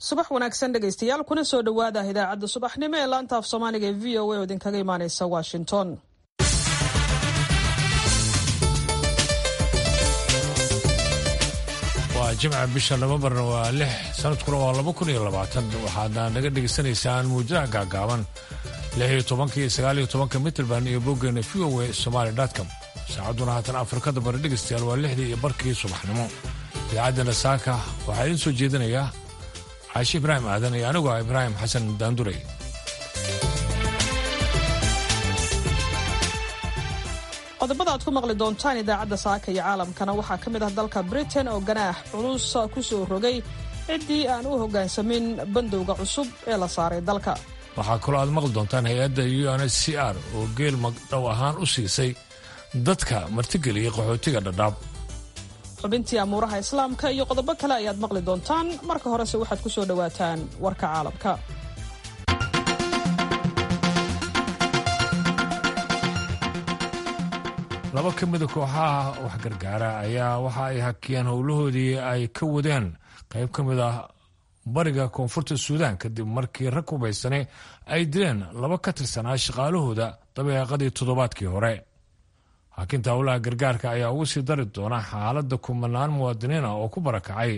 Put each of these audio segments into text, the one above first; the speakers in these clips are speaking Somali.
subax wanaagsan dhegaystayaal kuna soo dhowaada idaacadda subaxnimo ee laanta af soomaaliga ee v o a oo idinkaga imaaneysa washington waa jimca bisha nofembarna waa lix sanadkuna waa laba kun iyo labaatan waxaadna naga dhegaysanaysaan muujadaha gaagaaban lix iyo tobanka iyo sagaal iyo tobanka mitrband iyo boggeena v o a somaali com saacadduna haatan afrikada bari dhegaystayaal waa lixdii iyo barkii subaxnimo idaacaddana saaka waxaa idiin soo jeedinayaa caashi ibraahim aadan iyo anigu ah ibraahim xasan daandurey qodobada aad ku maqli doontaan idaacadda saaka iyo caalamkana waxaa ka mid ah dalka britain oo ganaax culus ku soo rogay ciddii aan u hoggaansamin bandowga cusub ee la saaray dalka waxaa kaloo aad maqli doontaan hay-adda u n h c r oo geel magdhow ahaan u siisay dadka martigeliyay qaxootiga dhadhaab xubintii amuuraha islaamka iyo qodobo kale ayaad maqli doontaan marka horese waxaad ku soo dhowaataan warka caalamka laba ka mida kooxaha waxgargaara ayaa waxa ay hakiyeen howlahoodii ay ka wadeen qayb ka mid ah bariga koonfurta suudaan kadib markii rag hubaysane ay dileen laba ka tirsanaa shaqaalahooda dabeeqadii toddobaadkii hore hakinta howlaha gargaarka ayaa ugu sii dari doona xaaladda kumanaan muwaadiniina oo ku barakacay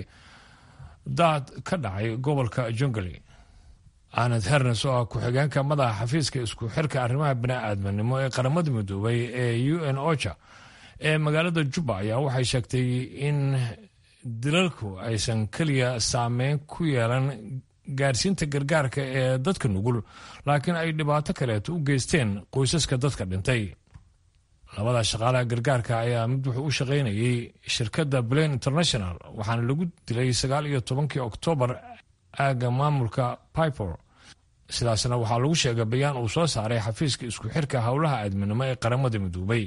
daad ka dhacay gobolka jungali anad hernes oo ah ku-xigeenka madaxa xafiiska isku xirka arrimaha bini'aadminimo ee qaramada midoobay ee u n ocha ee magaalada juba ayaa waxay sheegtay in dilalku aysan keliya saameyn ku yeelan gaarsiinta gargaarka ee dadka nugul laakiin ay dhibaato kaleeto u geysteen qoysaska dadka dhintay labada shaqaalaha gargaarka ayaa mid wuxuu u shaqaynayay shirkadda blain international waxaana lagu dilay sagaal iyo tobankii oktoobar aagga maamulka piper sidaasna waxaa lagu sheegay bayaan uu soo saaray xafiiska isku xirka howlaha aadminimo ee qaramada midoobay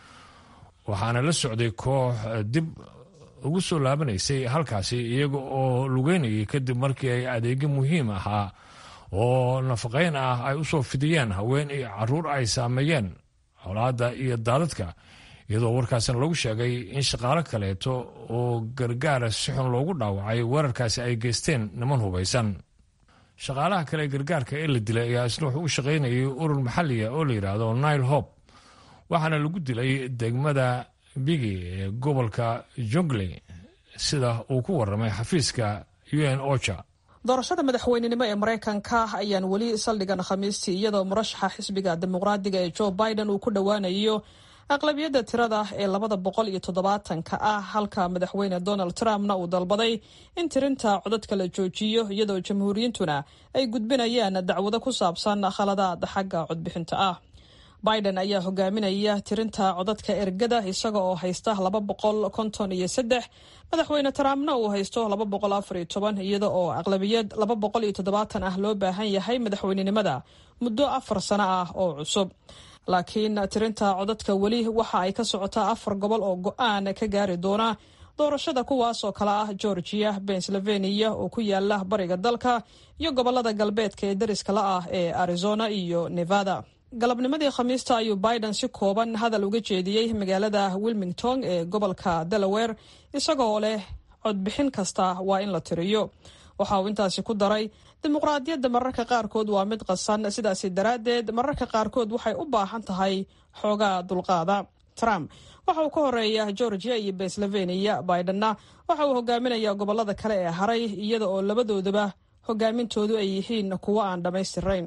waxaana la socday koox dib ugu soo laabanaysay halkaasi iyaga oo lugeynayay kadib markii ay adeegyo muhiim ahaa oo nafaqayn ah ay u soo fidiyeen haween iyo caruur ay saameeyeen colaadda iyo daadadka iyadoo warkaasna lagu sheegay in shaqaalo kaleeto oo gargaara si xun loogu dhaawacay weerarkaasi ay geysteen niman hubaysan shaqaalaha kale ee gargaarka ee la dilay ayaa isna wuxuu u shaqaynayay urur maxaliya oo la yidhaahdo nile hope waxaana lagu dilay degmada bigi ee gobolka jungle sida uu ku waramay xafiiska u n ocha doorashada madaxweynenimo ee maraykanka ayaan weli saldhigan khamiistii iyadoo murashaxa xisbiga dimuqraadiga ee joe biden uu ku dhowaanayo aqlabiyadda tirada ee labada boqol iyo toddobaatanka ah halka madaxweyne donald trumpna uu dalbaday in tirinta codadka la joojiyo iyadoo jamhuuriyintuna ay gudbinayaan dacwado ku saabsan khaladaad xagga codbixinta ah biden ayaa hogaaminaya tirinta codadka ergada isaga oo haysta laba boqol konton iyo saddex madaxweyne trumpna uu haysto laba boqol afar iyo toban iyada oo aqlabiyad laba boqol iyo toddobaatan ah loo baahan yahay madaxweynenimada muddo afar sano ah oo cusub laakiin tirinta codadka weli waxa ay ka socotaa afar gobol oo go-aan ka gaari doona doorashada kuwaas oo kale ah georgia pennsylvania oo ku yaala bariga dalka iyo gobolada galbeedka ee dariska la ah ee arizona iyo nevada galabnimadii khamiista ayuu biden si kooban hadal uga jeediyey magaalada wilmington ee gobolka delaware isagoo leh codbixin kasta waa in la tiriyo waxa uu intaasi ku daray dimuqraadiyadda mararka qaarkood waa mid qasan sidaasi daraaddeed mararka qaarkood waxay u baahan tahay xoogaa dulqaada trump waxa uu ka horeeya georgia iyo pennsylvania bidenna waxa uu hogaaminayaa gobolada kale ee haray iyada oo labadoodaba hogaamintoodu ay yihiin kuwo aan dhammaystirayn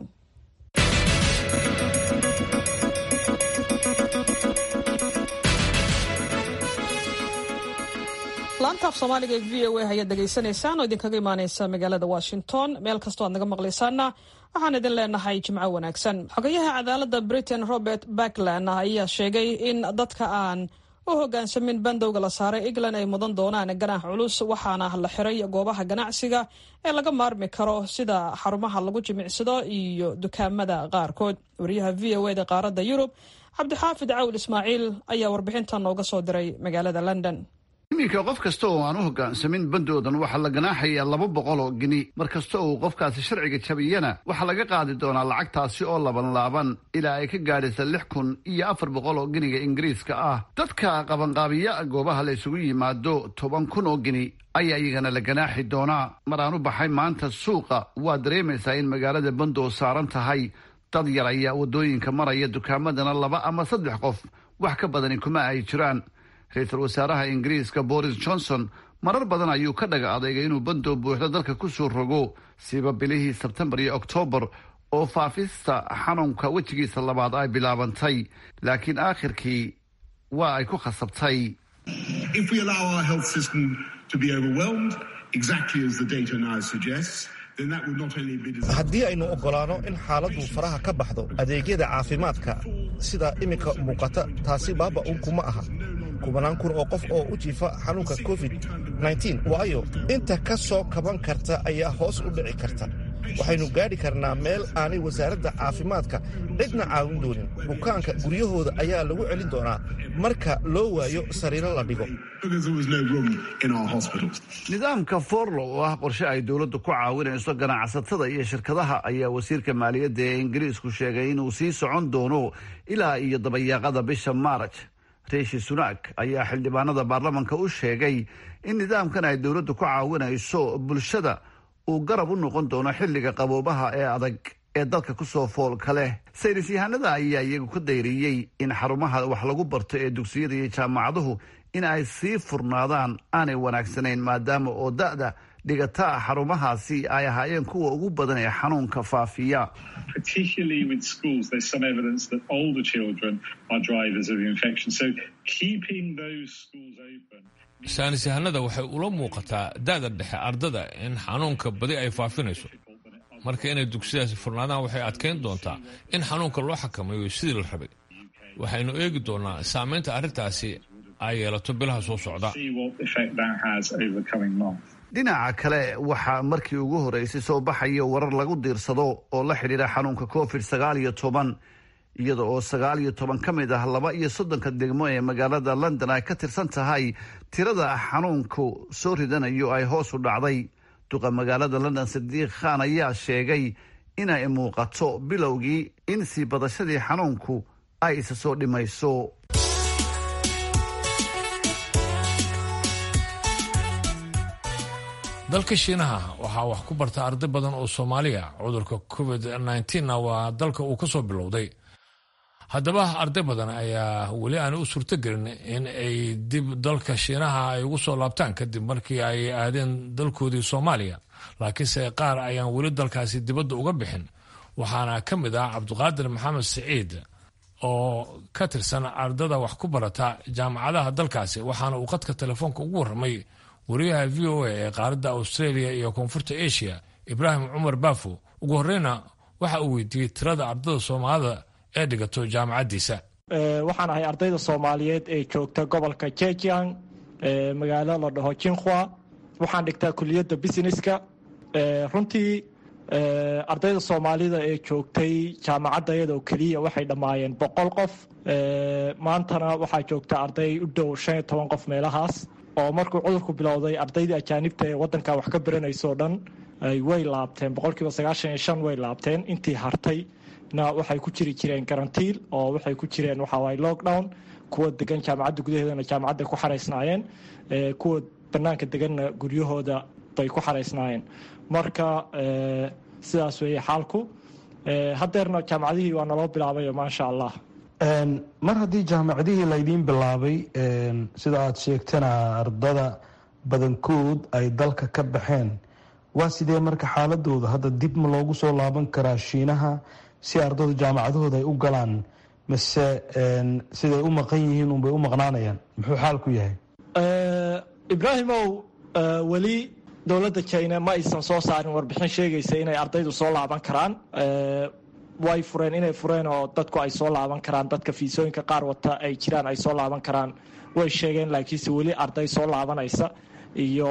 laanta af soomaaliga ee v o a ayaad dhegaysanaysaan oo idinkaga imaaneysa magaalada washington meel kastoo aad naga maqlaysaana waxaan idin leenahay jimco wanaagsan xogayaha cadaalada britain robert backland ayaa sheegay in dadka aan u hogaansamin bandowga la saaray england ay mudan doonaan ganaax culus waxaana la xiray goobaha ganacsiga ee laga maarmi karo sida xarumaha lagu jimicsado iyo dukaamada qaarkood wariyaha v o eda qaaradda yurub cabdixaafid cawl ismaaciil ayaa warbixintan nooga soo diray magaalada london iminka qof kasta oo aan u hoggaansamin bandoodan waxaa la ganaaxayaa laba boqol oo gini mar kasta oo qofkaasi sharciga jabiyana waxaa laga qaadi doonaa lacagtaasi oo laban laaban ilaa ay ka gaadhaysa lix kun iyo afar boqol oo giniga ingiriiska ah dadka qabanqaabiya goobaha la isugu yimaado toban kun oo gini ayaa iyagana la ganaaxi doonaa mar aan u baxay maanta suuqa waa dareemaysaa in magaalada bandoo saaran tahay dad yar ayaa waddooyinka maraya dukaamadana laba ama saddex qof wax ka badani kuma ay jiraan ra-iisul wasaaraha ingiriiska boris johnson marar badan ayuu ka dhaga adeegay inuu bandoo buuxda dalka ku soo rogo siba bilihii sebtembar iyo oktoobar oo faafista xanuunka wejigiisa labaad ay bilaabantay laakiin aakhirkii waa ay ku khasabtay haddii aynu oggolaanno in xaaladdu faraha ka baxdo adeegyada caafimaadka sida iminka muuqata taasi baaba'unku ma aha kubanaan kun oo qof oo u jiifa xanuunka covid waayo inta ka soo kaban karta ayaa hoos u dhici karta waxaynu gaadhi karnaa meel aanay wasaaradda caafimaadka cidna caawin doonin bukaanka guryahooda ayaa lagu celin doonaa marka loo waayo sariiro la dhigo nidaamka forlo oo ah qorshe ay dowladdu ku caawinayso ganacsatada iyo shirkadaha ayaa wasiirka maaliyadda ee ingiriisku sheegay inuu sii socon doono ilaa iyo dabayaaqada bisha maaraj riishi sunak ayaa xildhibaanada baarlamanka u sheegay in nidaamkan ay dowladdu ku caawinayso bulshada uu garab u noqon doono xilliga qaboobaha ee adag ee dalka kusoo foolka leh saynis yahanada ayaa iyagu ka dayriyey in xarumaha wax lagu barto ee dugsiyada iyo jaamacaduhu in ay sii furnaadaan aanay wanaagsanayn maadaama oo da'da dhigata xarumahaasi ay ahaayeen kuwa ugu badan ee xanuunka faafiya saanis yahanada waxay ula muuqataa da'da dhexe ardada in xanuunka badi ay faafinayso marka inay dugsiyadaasi furnaadaan waxay adkayn doontaa in xanuunka loo xakameeyo sidii la rabay waxaynu eegi doonaa saamaynta arrintaasi ay yeelato bilaha soo socda dhinaca kale waxaa markii ugu horeysay soo baxaya warar lagu diirsado oo la xidhiidha xanuunka covid sagaal iyo toban iyada oo sagaal iyo toban ka mid ah laba iyo soddonka degmo ee magaalada london ay ka tirsan tahay tirada xanuunku soo ridanayo ay hoos u dhacday duqa magaalada london sadiiq khan ayaa sheegay inay muuqato bilowgii in sii badashadii xanuunku ay isa soo dhimayso dalka shiinaha waxaa wax ku barta arday badan oo soomaaliya cudurka covid nna waa dalka uu ka soo bilowday haddaba arday badan ayaa weli aan u suurtogelin in ay dib dalka shiinaha ay ugu soo laabtaan kadib markii ay aadeen dalkoodii soomaaliya laakiinse qaar ayaan weli dalkaasi dibadda uga bixin waxaana ka mid ah cabdiqaadir maxamed siciid oo ka tirsan ardada wax ku barata jaamacadaha dalkaasi waxaana uu qadka telefoonka ugu warramay wariyaha v o a ee qaaradda australia iyo koonfurta asia ibraahim cumar baafo ugu horreyna waxa uu weydiiyey tirada ardada soomaalida ee dhigato jaamacaddiisa waxaan ahay ardayda soomaaliyeed ee joogta gobolka jejiang magaalo la dhaho jinkhua waxaan dhigtaa kuliyadda businesska runtii ardayda soomaalida ee joogtay jaamacadda iyadoo keliya waxay dhammaayeen boqol qof maantana waxaa joogta arday u dhow shan iyo toban qof meelahaas oo markuu cudurku bilowday ardaydii ajaanibta ee wadanka wax ka baranayso dhan way laabteen boqolkiiba sagaashan iyo shan way laabteen intii hartay na waxay ku jiri jireen garantiil oo waxay ku jireen waxawaay lockdown kuwa degan jaamacadda gudaheedana jaamacadday ku xaraysnaayeen kuwa banaanka deganna guryahooda bay ku xaraysnaayeen marka sidaas weeye xaalku haddeerna jaamacadihii waa naloo bilaabayo maasha allah mar haddii jaamacadihii laydiin bilaabay sida aad sheegtana ardada badankood ay dalka ka baxeen waa sidee marka xaaladooda hadda dib ma loogu soo laaban karaa shiinaha si ardadu jaamacadahooda ay u galaan mise siday u maqan yihiin unbay u maqnaanayaan muxuu xaalku yahay ibraahimow weli dowladda jina ma aysan soo saarin warbixin sheegaysa inay ardaydu soo laaban karaan way fureen inay fureen oo dadku ay soo laaban karaan dadka fiisooyinka qaar wata ay jiraan ay soo laaban karaan way sheegeen laakiinse weli arday soo laabanaysa iyo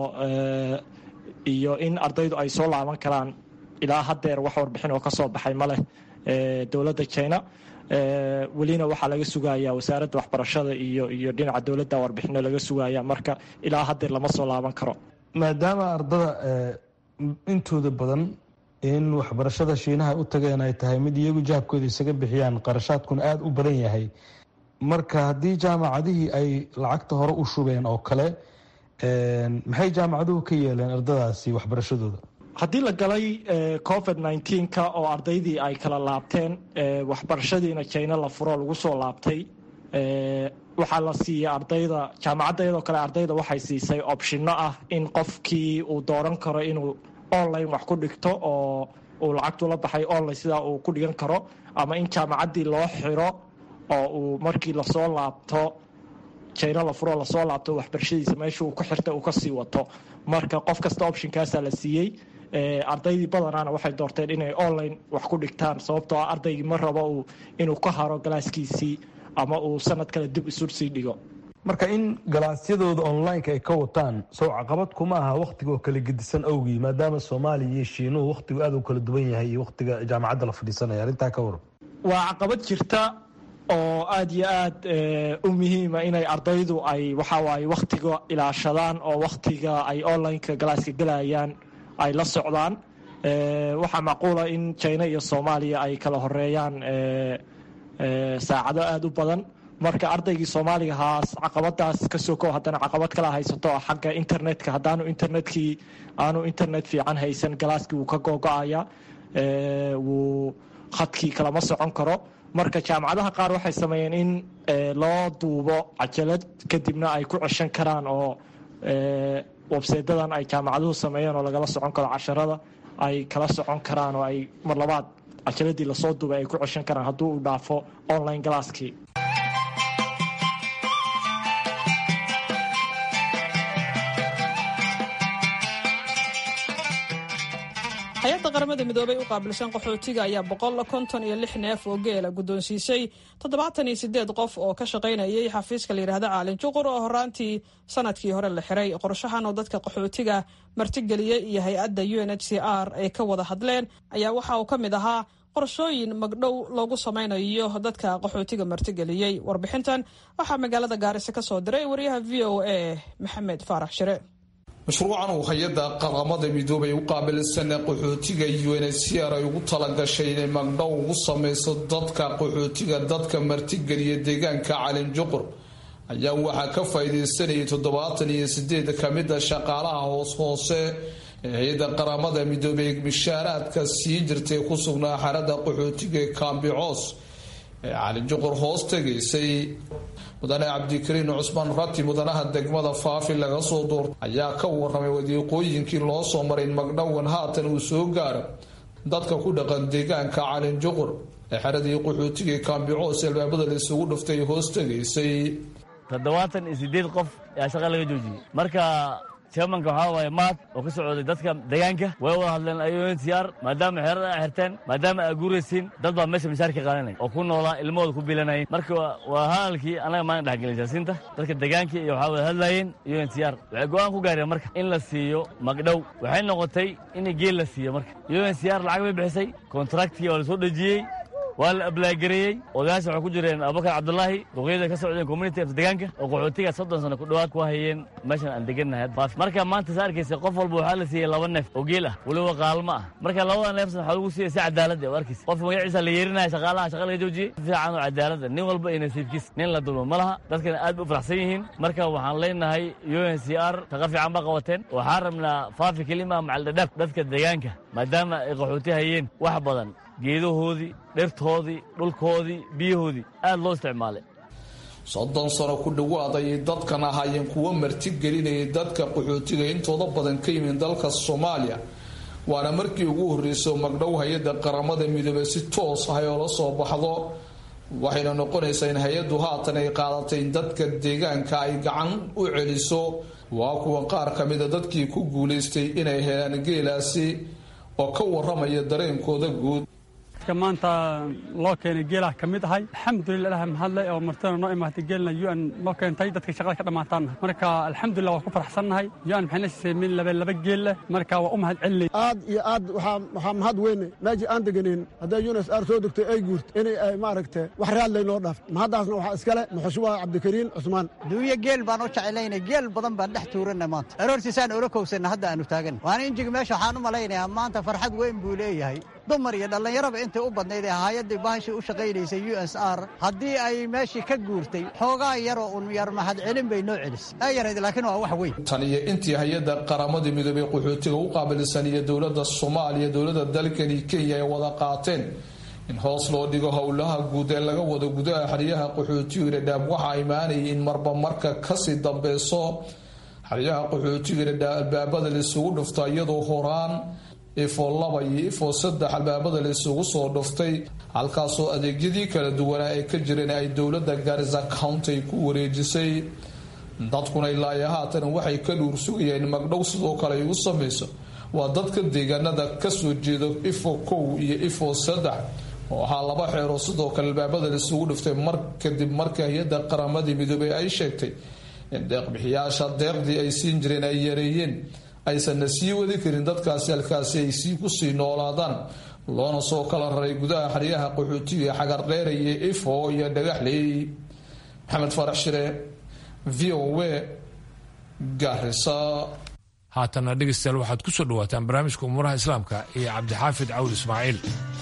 iyo in ardaydu ay soo laaban karaan ilaa haddeer wax warbixin oo ka soo baxay ma leh dowladda jina welina waxaa laga sugaya wasaaradda waxbarashada iyo iyo dhinaca dowladda warbixino laga sugaya marka ilaa haddeer lama soo laaban karo maadaama ardada intooda badan in waxbarashada shiinaha u tageen ay tahay mid iyagu jahabkooda isaga bixiyaan qarashaadkuna aada u badan yahay marka haddii jaamacadihii ay lacagta hore u shubeen oo kale maxay jaamacaduhu ka yeeleen ardadaasi waxbarashadooda haddii la galay covid nneteen-ka oo ardaydii ay kala laabteen waxbarashadiina jina la furo lagu soo laabtay waxaa la siiyey ardayda jaamacadda iyadoo kale ardayda waxay siisay opshino ah in qofkii uu dooran karo inuu online wax ku dhigto oo uu lacagtu la baxay online sidaa uu ku dhigan karo ama in jaamacaddii loo xiro oo uu markii lasoo laabto jina la furo lasoo laabto waxbarashadiisa meesha uu ku xirta uu kasii wato marka qof kasta optionkaasaa la siiyey ardaydii badanaana waxay doorteen inay online wax ku dhigtaan sababtoo ah ardaygii ma rabo inuu ka haro galaaskiisii ama uu sanad kale dib isu sii dhigo marka in galaasyadooda onlineka ay ka wataan sow caqabad kuma aha wakhtiga oo kala gedisan awgii maadaama soomaaliya iyo shiinuhu wakhtigu aada u kala duwan yahay iyo wakhtiga jaamacadda la fadhiisanaya arrintaa ka waran waa caqabad jirta oo aada iyo aad u muhiima inay ardaydu ay waxawaaye wakhtiga ilaashadaan oo wakhtiga ay onlineka galaaska gelayaan ay la socdaan waxaa macquula in jina iyo soomaaliya ay kala horeeyaan saacado aada u badan marka ardaygii soomaaliga haas caqabadaas ka soko haddana caqabad kala haysato oo xagga internetka haddaanu internetkii aanu internet fiican haysan galaaskii wuu ka googo-aya wuu khadkii kalama socon karo marka jaamacadaha qaar waxay sameeyeen in loo duubo cajalad kadibna ay ku ceshan karaan oo websaydadan ay jaamacaduhu sameeyeen oo lagala socon karo casharada ay kala socon karaan oo ay mar labaad cajaladii lasoo duubay ay ku ceshan karaan hadduu uu dhaafo online galaaskii hay-adda qaramada midoobay u qaabilsan qaxootiga ayaa boqol konton iyo lix neef oo geela guddoonsiisay toddobaatan iyo sideed qof oo ka shaqaynayay xafiiska layidhahda caalin juqur oo horaantii sanadkii hore la xiray qorshahan oo dadka qaxootiga martigeliyey iyo hay-adda u n h c r ay ka wada hadleen ayaa waxa uu ka mid ahaa qorshooyin magdhow loogu samaynayo dadka qaxootiga martigeliyey warbixintan waxaa magaalada gaarisa ka soo diray wariyaha v o a maxamed faarax shire mashruucan uu hay-adda qaramada midoobay u qaabilsan qaxootiga unhcr ay ugu talagashay inay magdhow ugu sameyso dadka qaxootiga dadka martigeliya deegaanka calin juqur ayaa waxaa ka faa'iideysanayay toddobaatan iyo sideed kamida shaqaalaha hoos hoose ee hay-adda qaramada midoobey mishaaraadka sii jirtay ku sugnaa xarada qaxootiga ee kaambicoos ee calin juqur hoos tegaysay mudane cabdikariin cusmaan rati mudanaha degmada faafi laga soo doortay ayaa ka waramay wadiiqooyinkii loo soo maray in magdhowan haatan uu soo gaaro dadka ku dhaqan deegaanka calin juqur ee xeradii qaxootiga kaambicoos albaabada la isugu dhuftay hoos tegaysay toddobaatan iyo sideed qof ayaa shaqa laga joojiyey marka chairmanka waxaa waaye maad oo ka socday dadka deegaanka way wada hadleen unhcr maadaama xeerada ay xirteen maadaama ay guuraysiin dad baa meesha mishaarka qaadanay oo ku noolaa ilmahooda ku bilanayay marka waa hadalkii annaga maalin dhexgelin jaasiinta dadka deegaanka iyo waxaa wada hadlayeen unhcr waxay go-aan ku gaareen marka in la siiyo magdhow waxay noqotay in geel la siiyo marka unhcr lacag bay bixisay kontraktkii waa la soo dhejiyey waa la ablaagereeyey odayaasha waxay ku jireen abubakar cabdulaahi duqyada ka socdeen community of deegaanka oo qaxootiga soddon sano ku dhowaad ku hayeen meeshan aan degannahay marka maanta sa arkaysa qof walba waxaa la siiyey laba neef oo geel ah weliba qaalmo ah marka labada neefsan waxaa lagu siiyey si cadaalad oo arkaysa qofka magaciisa la yeerinaya shaqaalaha shaqa laga joojiyey si fiican oo cadaalada nin walba iyo nasiibkiis nin la dulmo ma laha dadkana aad bay u faraxsan yihiin marka waxaan leenahay unhcr shaqa fiican ba qabateen waxaan rabnaa faafi kelima macaldhadhaab dadka deegaanka maadaama ay qaxooti hayeen wax badan geedahoodii dhirtoodii dhulkoodii biyahoodii aad loo isticmaalay soddon sano ku dhowaad ayay dadkan ahaayeen kuwo martigelinayay dadka qaxootiga intooda badan ka yimid dalka soomaaliya waana markii ugu horreysay magdhow hay-adda qaramada midoobey si toos ah oo la soo baxdo waxayna noqonaysaa in hay-addu haatan ay qaadatay in dadka deegaanka ay gacan u celiso waa kuwa qaar ka mida dadkii ku guulaystay inay helaan geelaasi oo ka waramaya dareenkooda guud dadka maanta loo keenay geelah ka mid ahay alxamdulilah ilaah mahadle oo martana noo imaatay geelna u n noo keentay dadka shaqada ka dhammaataanna marka alxamdulilah waa ku faraxsannahay u n maxayna siisay min laba laba geel leh marka waa u mahad celinay aad iyo aad waxaa mahad weyne meeshii aan deganeyn hadday yunes aar soo degtay ay guurt inay ay maaragta wax raadlay noo dhaaft mahaddaasna waxaa iskale muxushuba cabdikariin cusmaan duunya geel baan u jeclaynay geel badan baan dhex tuuranna maanta aroortiisaan ula kowsanna hadda aanu taagan waana injiga meesha waxaan u malaynayaa maanta farxad weyn buu leeyahay dumar iyo dhallinyaraba intay u badnayd ee hay-addii bahashii u shaqaynaysay u s r haddii ay meeshii ka guurtay xoogaa yaroo un yar mahad celin bay noo celis aa yarayd laakiin waa wax weyn tan iyo intii hay-adda qaramada midoobey qaxootiga u qaabilsan iyo dowladda soomaaliya dowladda dalkani kenya ay wada qaateen in hoos loo dhigo howlaha guud ee laga wado gudaha xeryaha qaxootiga dhadhaab waxaa imaanayay in marba marka kasii dambeyso xeryaha qaxootiga dhadhaab albaabada laisugu dhufta iyadoo horaan ifoo laba iyo ifoo saddex albaabada laisugu soo dhuftay halkaasoo adeegyadii kala duwanaa ee ka jireen ay dowladda garisa county ay ku wareejisay dadkuna ilaayo haatan waxay ka dhuur sugayeen magdhow sidoo kale ay u samayso waa dadka deegaanada kasoo jeeda ifo kow iyo ifo saddex oo ahaa laba xeeroo sidoo kale albaabada laisugu dhiftay mar kadib markii hay-adda qaramadii midoobey ay sheegtay in deeqbixiyaasha deeqdii ay siin jireen ay yareeyeen aysanna sii wadi karin dadkaasi halkaasi ay sii kusii noolaadaan loona soo kala raray gudaha xeryaha qaxootiga ee xagardheera iyo ifo iyo dhagaxley maxamed farax shire v o a garisa haatana dhegeystayaal waxaad ku soo dhawaataan barnaamijka umuuraha islaamka iyo cabdixaafid cawd ismaaciil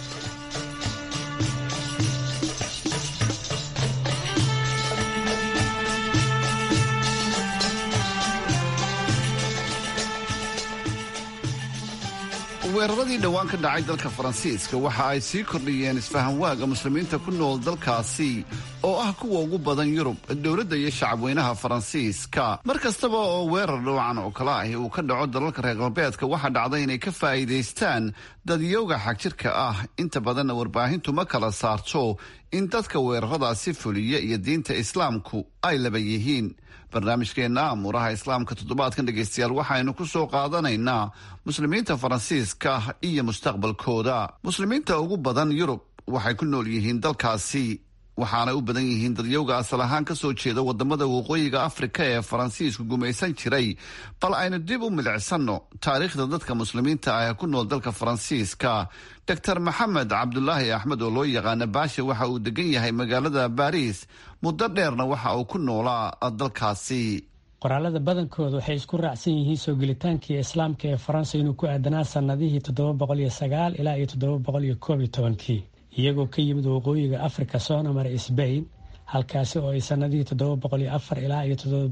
weeraradii dhowaan ka dhacay dalka faransiiska waxa ay sii kordhiyeen isfahanwaaga muslimiinta ku nool dalkaasi oo ah kuwa ugu badan yurub dowladda iyo shacabweynaha faransiiska mar kastaba oo weerar dhowcan oo kale ahi uu ka dhaco dalalka reer galbeedka waxaa dhacda inay ka faa'iidaystaan dadyowga xagjirka ah inta badanna warbaahintu ma kala saarto in dadka weeraradaasi fuliya iyo diinta islaamku ay laba yihiin barnaamijkeenna amuuraha islaamka toddobaadkan dhegaystayaal waxaynu ku soo qaadanaynaa muslimiinta faransiiska iyo mustaqbalkooda muslimiinta ugu badan yurub waxay ku nool yihiin dalkaasi waxaanay u badan yihiin dadyowga asal ahaan ka soo jeeda wadamada waqooyiga afrika ee faransiisku gumaysan jiray bal aynu dib u milicsanno taariikhda dadka muslimiinta ah ee ku nool dalka faransiiska doctor maxamed cabdulaahi axmed oo loo yaqaana baasha waxa uu degan yahay magaalada baariis muddo dheerna waxa uu ku noolaa dalkaasi qoraalada badankooda waxay isku raacsan yihiin soo gelitaankii islaamka ee faransa inuu ku aadanaa sanadihii ilaa iyo iyagoo ka yimid waqooyiga afrika soona maray sbain halkaasi oo ay sanadihii ilaa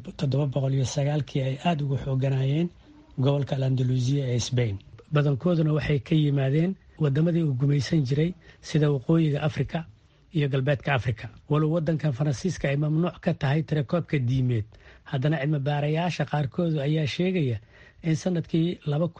iyo kii ay aada uga xooganayeen gobolka alandaluusiya ee sbain badankooduna waxay ka yimaadeen wadamadii uu gumaysan jiray sida waqooyiga afrika iyo galbeedka afrika walow wadankan faransiiska ay mamnuuc ka tahay tirakoobka diimeed haddana cilmibaarayaasha qaarkoodu ayaa sheegaya in sanadkii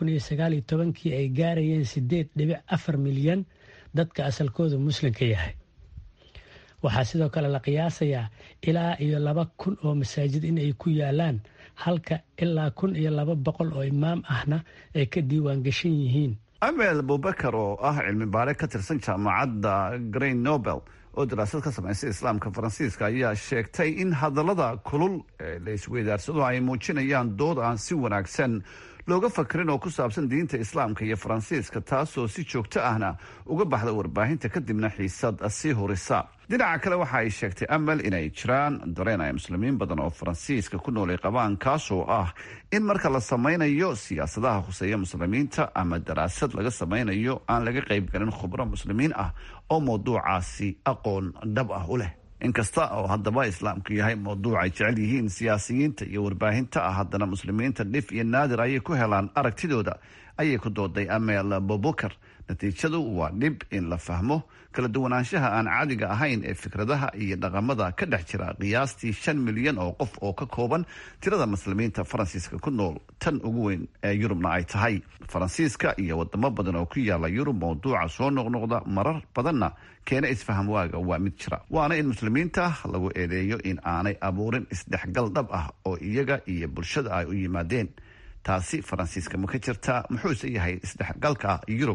kii ay gaarayeen sideed dhibic afar milyan dadka asalkooda muslimka yahay waxaa sidoo kale la qiyaasayaa ilaa iyo laba kun oo masaajid in ay ku yaalaan halka ilaa kun iyo laba boqol oo imaam ahna ay ka diiwaan gashan yihiin amel abubakar oo ah cilmi baare ka tirsan jaamacadda green nobel oo daraasad ka samaysay islaamka faransiiska ayaa sheegtay in hadallada kulul ee la isweydaarsado ay muujinayaan dood aan si wanaagsan looga fakirin oo ku saabsan diinta islaamka iyo faransiiska taasoo si joogto ahna uga baxda warbaahinta kadibna xiisad sii hurisa dhinaca kale waxa ay sheegtay amal inay jiraan dareen ay muslimiin badan oo faransiiska ku noolay qabaan kaasoo ah in marka la samaynayo siyaasadaha khuseeya muslimiinta ama daraasad laga samaynayo aan laga qaybgalin khubro muslimiin ah oo mawduucaasi aqoon dhab ah u leh inkasta oo haddaba islaamku yahay mawduuc ay jecel yihiin siyaasiyiinta iyo warbaahinta ah haddana muslimiinta dhif iyo naadir ayay ku helaan aragtidooda ayay ku dooday amel bobukar natiijadu waa dhib in la fahmo kala duwanaanshaha aan caadiga ahayn ee fikradaha iyo dhaqamada ka dhex jira qiyaastii shan milyan oo qof oo ka kooban tirada muslimiinta faransiiska ku nool tan ugu weyn ee yurubna ay tahay faransiiska iyo wadamo badan oo ku yaala yurub mawduuca soo noqnoqda marar badanna keena isfaham waaga waa mid jira waana in muslimiinta lagu eedeeyo in aanay abuurin isdhexgal dhab ah oo iyaga iyo bulshada ay u yimaadeen taasi faransiiska ma ka jirtaa muxuuse yahay isdhexgalka yurub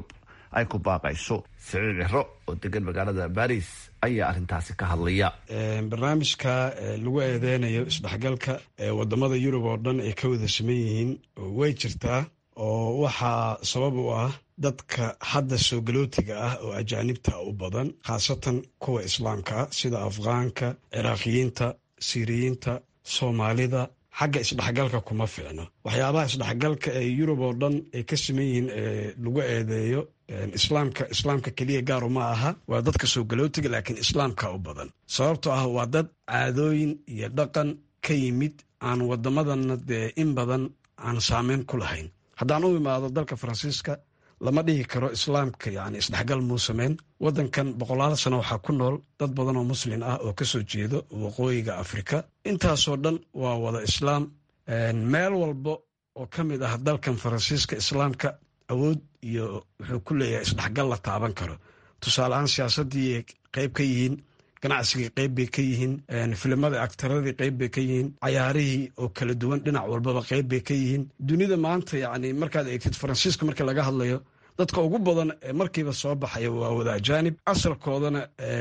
ay ku baaqayso siciid ciro oo degan magaalada baris ayaa arrintaasi ka hadlaya barnaamijka lagu eedeynayo isdhexgalka ee wadamada yurub oo dhan ay ka wada saman yihiin way jirtaa oo waxaa sabab u ah dadka hadda soo galootiga ah oo ajaanibta u badan khaasatan kuwa islaamka ah sida afghaanka ciraaqiyiinta siiriyiinta soomaalida xagga isdhexgalka kuma fiicno waxyaabaha isdhexgalka ee yurub oo dhan ay ka saman yihiin ee lagu eedeeyo islaamka islaamka keliya gaaru ma aha waa dadka soo galootiga laakiin islaamka u badan sababtoo ah waa dad caadooyin iyo dhaqan ka yimid aan wadamadanna dee in badan aan saameyn ku lahayn haddaan u imaado dalka faransiiska lama dhihi karo islaamka yani isdhexgal muu sameyn wadankan boqolaal sano waxaa ku nool dad badan oo muslin ah oo kasoo jeedo waqooyiga afrika intaasoo dhan waa wada islaam meel walba oo ka mid ah dalkan faransiiska islaamka awood iyo wuxuu ku leeyahay isdhexgal la taaban karo tusaale ahaan siyaasadii qeyb ka yihiin ganacsigii qeyb bay ka yihiin filimada aktaradii qeyb bay ka yihiin cayaarihii oo kala duwan dhinac walbaba qeyb bay ka yihiin dunida maanta yani markaad eegtid faransiiska marka laga hadlayo dadka ugu badan ee markiiba soo baxaya waa wada ajaanib asalkoodana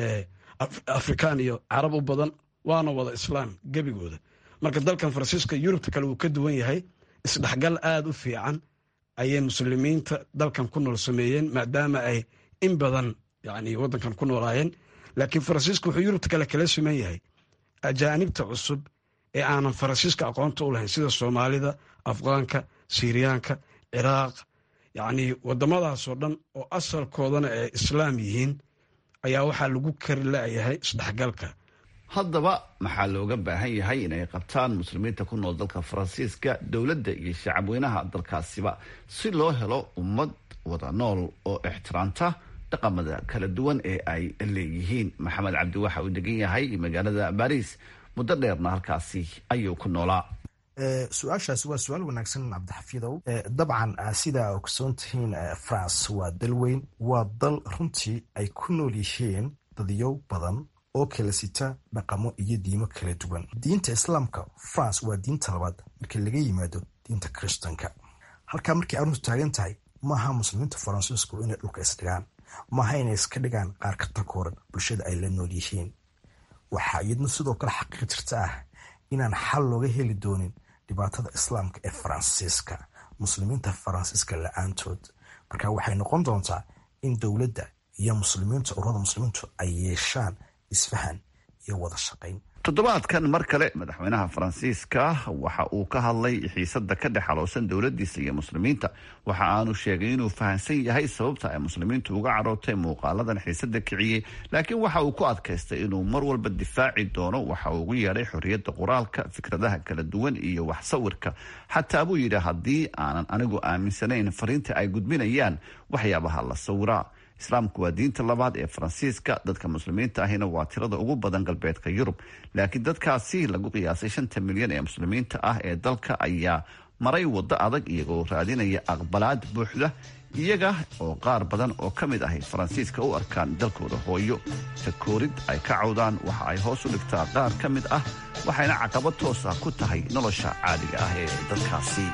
afrikaan iyo carab u badan waana wada islaam gebigooda marka dalkan faransiiska yurubta kale wuu ka duwan yahay isdhexgal aada u fiican ayay muslimiinta dalkan ku nool sameeyeen maadaama ay in badan yani wadankan ku noolaayeen laakiin faransiiska wuxuu yurubta kale kala siman yahay ajaanibta cusub ee aanan faransiiska aqoonta u lahayn sida soomaalida afghaanka siiriyaanka ciraaq yacni wadamadaasoo dhan oo asalkoodana ay islaam yihiin ayaa waxaa lagu kari la-yahay isdhexgalka haddaba maxaa looga baahan yahay inay qabtaan muslimiinta ku nool dalka faransiiska dowladda iyo shacabweynaha dalkaasiba si loo helo ummad wada nool oo ixtiraamta dhaqamada kala duwan ee ay leeyihiin maxamed cabdi waxa uu degan yahay magaalada baris muddo dheerna halkaasi ayuu ku noolaa su-aashaasi waa su-aal wanaagsan cabdixafiidow dabcan sidaa ogsoon tihiin france waa dal weyn waa dal runtii ay ku nool yihiin dadyow badan oo kala sita dhaqamo iyo diimo kala duwan diinta islaamka france waa diinta labaad markii laga yimaado diinta kristanka halkaa markay arrintu taagan tahay maaha muslimiinta faransiisku inay dhulka isdhigaan maaha inay iska dhigaan qaar ka takooran bulshada ay la nool yihiin waxaa iyadna sidoo kale xaqiiq jirta ah inaan xal looga heli doonin dhibaatada islaamka ee faransiiska muslimiinta faransiiska la-aantood marka waxay noqon doontaa in dowladda iyo muslimiinta ururada muslimiintu ay yeeshaan isfahan iyo wada shaqayn toddobaadkan mar kale madaxweynaha faransiiska waxa uu ka hadlay xiisada ka dhex xaloosan dowladiisa iyo muslimiinta waxa aanu sheegay inuu fahamsan yahay sababta ay muslimiintu uga carootay muuqaaladan xiisada kiciyey laakiin waxa uu ku adkaystay inuu mar walba difaaci doono waxa uu ugu yeedhay xorriyadda qoraalka fikradaha kala duwan iyo wax sawirka xataa buu yidhi haddii aanan anigu aaminsanayn fariinta ay gudbinayaan waxyaabaha la sawiraa islaamku waa diinta labaad ee faransiiska dadka muslimiinta ahina waa tirada ugu badan galbeedka yurub laakiin dadkaasi lagu qiyaasay shanta milyan ee muslimiinta ah ee dalka ayaa maray waddo adag iyagoo raadinaya aqbalaad buuxda iyaga oo qaar badan oo ka mid ahay faransiiska u arkaan dalkooda hooyo takoorid ay ka cawdaan waxa ay hoos u dhigtaa qaar ka mid ah waxayna caqabad toos ah ku tahay nolosha caadiga ah ee dadkaasi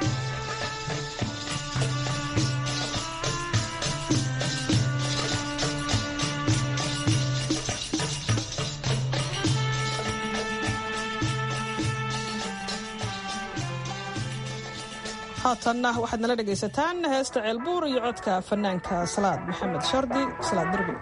haatanna waxaad nala dhegaysataan heesta ceelbuur iyo codka fanaanka salaad maxamed shardi salaad derbi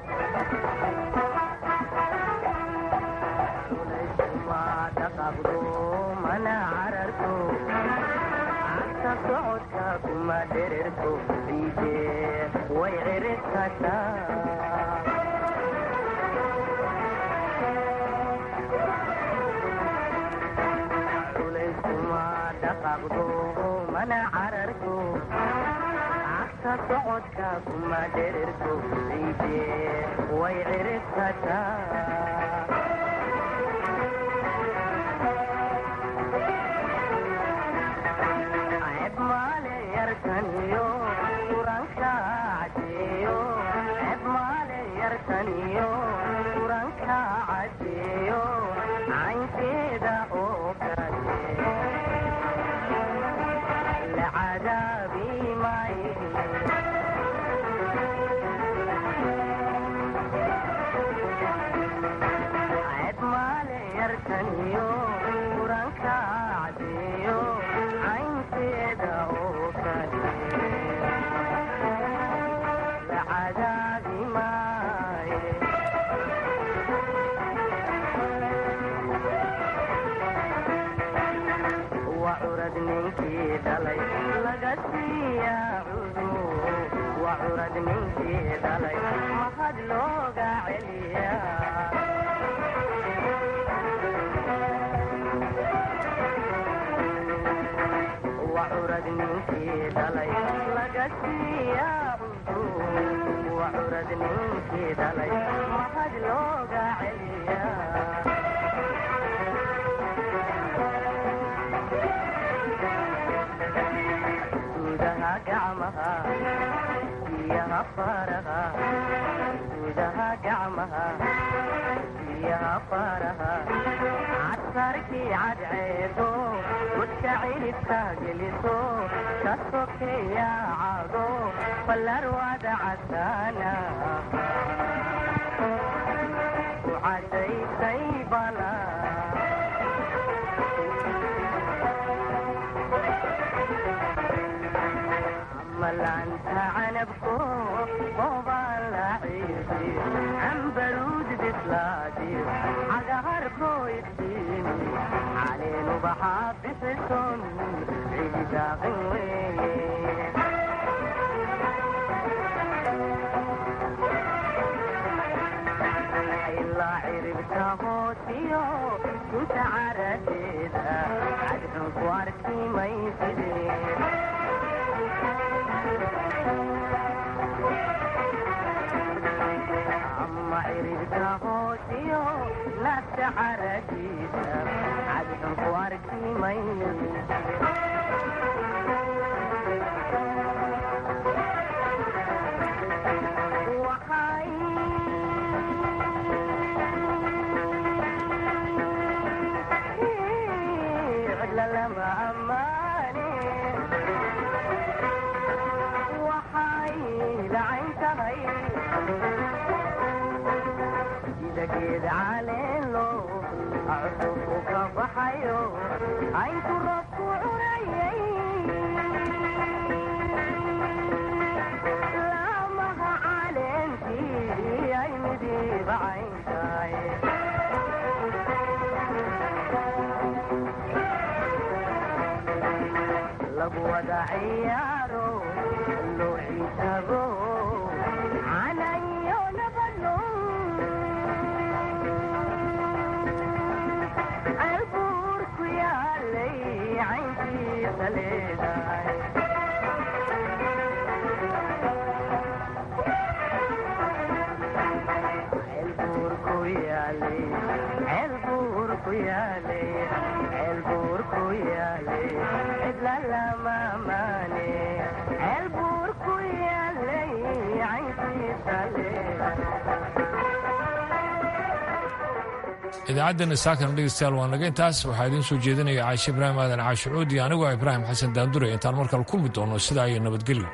idaacaddan saakana dhegeystayaal waa naga intaas waxaa idiin soo jeedinaya caashe ibraahim aadan caashicuud iyo anigoo ibraahim xasan daandure intaan markale kulmi doono sidaa iyo nabadgelyo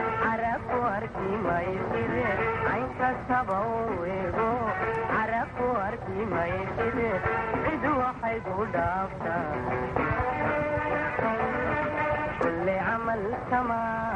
Arab arki mayside cid waxay ku dhaaftaa kulle camal samaa